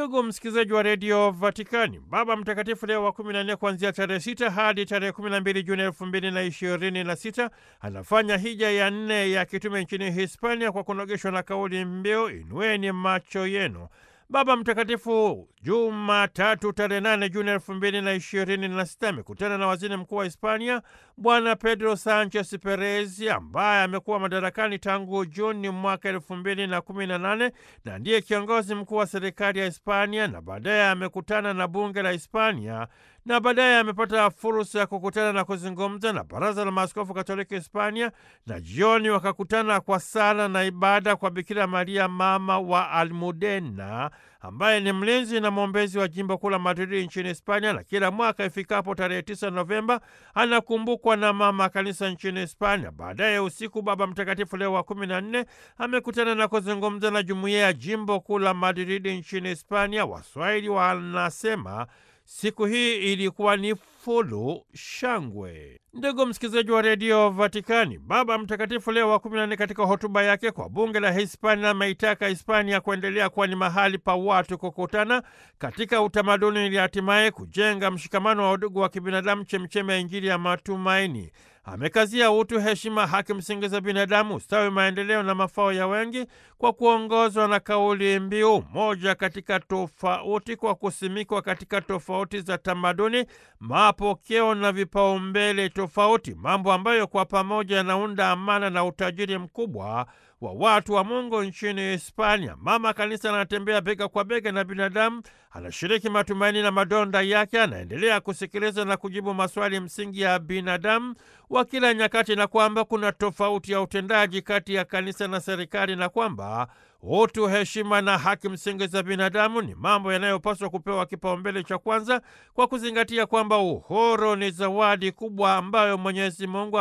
Ndugu msikilizaji wa redio Vatikani, Baba Mtakatifu Leo wa kumi na nne kuanzia tarehe sita hadi tarehe kumi na mbili Juni elfu mbili na ishirini na sita anafanya hija ya nne ya kitume nchini Hispania kwa kunogeshwa na kauli mbiu inueni macho yenu. Baba Mtakatifu Jumatatu tarehe nane Juni elfu mbili na ishirini na sita amekutana na waziri mkuu wa Hispania Bwana Pedro Sanchez Perez ambaye amekuwa madarakani tangu Juni mwaka elfu mbili na kumi na nane na ndiye kiongozi mkuu wa serikali ya Hispania, na baadaye amekutana na bunge la Hispania na baadaye amepata fursa ya kukutana na kuzungumza na baraza la maaskofu Katoliki Hispania, na jioni wakakutana kwa sala na ibada kwa Bikira Maria mama wa Almudena ambaye ni mlinzi na mwombezi wa jimbo kuu la Madridi nchini Hispania, na kila mwaka ifikapo tarehe 9 Novemba anakumbukwa na mama kanisa nchini Hispania. Baadaye usiku, Baba Mtakatifu Leo wa kumi na nne amekutana na kuzungumza na jumuiya ya jimbo kuu la Madridi nchini Hispania. Waswahili wanasema siku hii ilikuwa ni fulu shangwe. Ndugu msikilizaji wa redio Vatikani, Baba Mtakatifu Leo wa kumi na nne katika hotuba yake kwa bunge la Hispania ameitaka Hispania kuendelea kuwa ni mahali pa watu kukutana katika utamaduni ili hatimaye kujenga mshikamano wa udugu wa kibinadamu, chemchemi ya Injili ya matumaini. Amekazia utu, heshima, haki msingi za binadamu, ustawi, maendeleo na mafao ya wengi, kwa kuongozwa na kauli mbiu moja katika tofauti, kwa kusimikwa katika tofauti za tamaduni, mapokeo na vipaumbele tofauti, mambo ambayo kwa pamoja yanaunda amana na utajiri mkubwa wa watu wa Mungu nchini Hispania. Mama Kanisa anatembea bega kwa bega na binadamu, anashiriki matumaini na madonda yake, anaendelea kusikiliza na kujibu maswali msingi ya binadamu wa kila nyakati, na kwamba kuna tofauti ya utendaji kati ya kanisa na serikali, na kwamba utu, heshima na haki msingi za binadamu ni mambo yanayopaswa kupewa kipaumbele cha kwanza, kwa kuzingatia kwamba uhuru ni zawadi kubwa ambayo Mwenyezi Mungu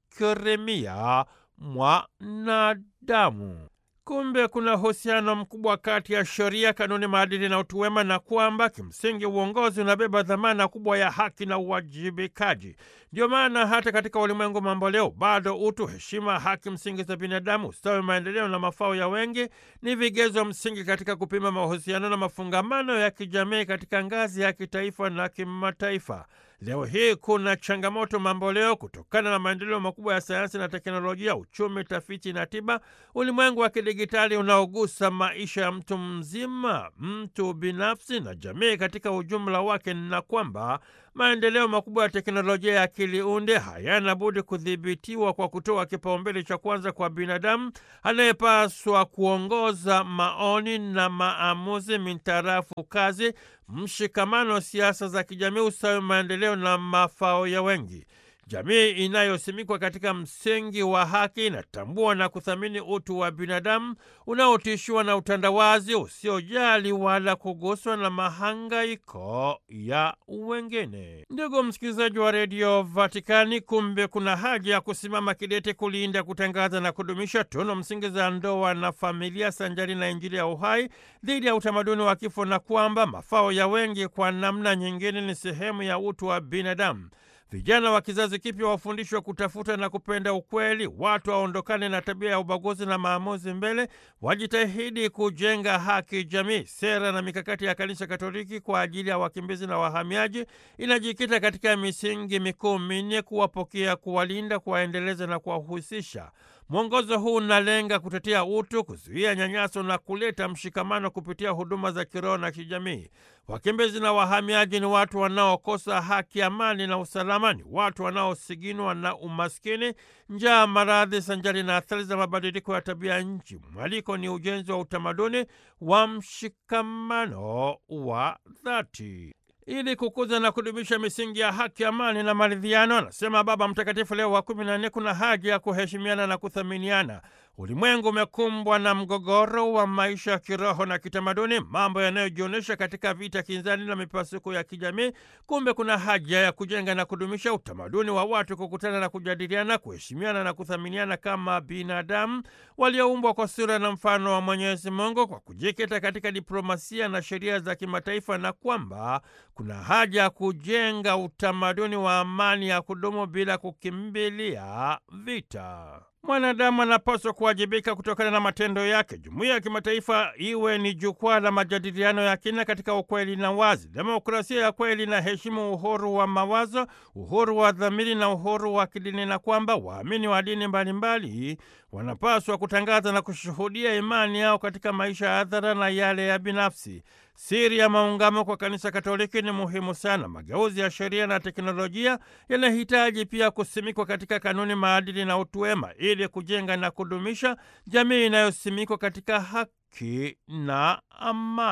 amemkirimia mwanadamu. Kumbe kuna uhusiano mkubwa kati ya sheria, kanuni, maadili na utu wema, na kwamba kimsingi uongozi unabeba dhamana kubwa ya haki na uwajibikaji. Ndio maana hata katika ulimwengu mambo leo bado utu, heshima, haki msingi za binadamu, ustawi, maendeleo na mafao ya wengi ni vigezo msingi katika kupima mahusiano na mafungamano ya kijamii katika ngazi ya kitaifa na kimataifa. Leo hii kuna changamoto mambo leo kutokana na maendeleo makubwa ya sayansi na teknolojia, uchumi, tafiti na tiba, ulimwengu wa kidigitali unaogusa maisha ya mtu mzima, mtu binafsi na jamii katika ujumla wake, na kwamba maendeleo makubwa ya teknolojia ya akili unde hayana budi kudhibitiwa kwa kutoa kipaumbele cha kwanza kwa binadamu anayepaswa kuongoza maoni na maamuzi mintarafu kazi, mshikamano, siasa za kijamii, ustawi, maendeleo na mafao ya wengi. Jamii inayosimikwa katika msingi wa haki inatambua na kuthamini utu wa binadamu unaotishiwa na utandawazi usiojali wala kuguswa na mahangaiko ya wengine. Ndugu msikilizaji wa redio Vatikani, kumbe kuna haja ya kusimama kidete kulinda, kutangaza na kudumisha tunu msingi za ndoa na familia sanjari na Injili ya uhai dhidi ya utamaduni wa kifo, na kwamba mafao ya wengi kwa namna nyingine ni sehemu ya utu wa binadamu. Vijana wa kizazi kipya wafundishwe kutafuta na kupenda ukweli, watu waondokane na tabia ya ubaguzi na maamuzi mbele, wajitahidi kujenga haki jamii. Sera na mikakati ya Kanisa Katoliki kwa ajili ya wakimbizi na wahamiaji inajikita katika misingi mikuu minne: kuwapokea, kuwalinda, kuwaendeleza na kuwahusisha. Mwongozo huu unalenga kutetea utu, kuzuia nyanyaso na kuleta mshikamano kupitia huduma za kiroho na kijamii. Wakimbizi na wahamiaji ni watu wanaokosa haki, amani na usalama, ni watu wanaosiginwa na umaskini, njaa, maradhi sanjari na athari za mabadiliko ya tabia nchi. Mwaliko ni ujenzi wa utamaduni wa mshikamano wa dhati ili kukuza na kudumisha misingi ya haki, amani na maridhiano. Anasema Baba Mtakatifu Leo wa kumi na nne, kuna haja ya kuheshimiana na kuthaminiana. Ulimwengu umekumbwa na mgogoro wa maisha ya kiroho na kitamaduni, mambo yanayojionyesha katika vita kinzani na mipasuko ya kijamii. Kumbe kuna haja ya kujenga na kudumisha utamaduni wa watu kukutana na kujadiliana, kuheshimiana na kuthaminiana kama binadamu walioumbwa kwa sura na mfano wa Mwenyezi Mungu, kwa kujikita katika diplomasia na sheria za kimataifa, na kwamba kuna haja ya kujenga utamaduni wa amani ya kudumu bila kukimbilia vita. Mwanadamu anapaswa kuwajibika kutokana na matendo yake. Jumuiya ya kimataifa iwe ni jukwaa la majadiliano ya kina katika ukweli na wazi. Demokrasia ya kweli inaheshimu uhuru wa mawazo, uhuru wa dhamiri na uhuru wa kidini, na kwamba waamini wa dini mbalimbali wanapaswa kutangaza na kushuhudia imani yao katika maisha ya hadhara na yale ya binafsi. Siri ya maungamo kwa Kanisa Katoliki ni muhimu sana. Mageuzi ya sheria na teknolojia yanahitaji pia kusimikwa katika kanuni, maadili na utu wema ili kujenga na kudumisha jamii inayosimikwa katika haki na amani.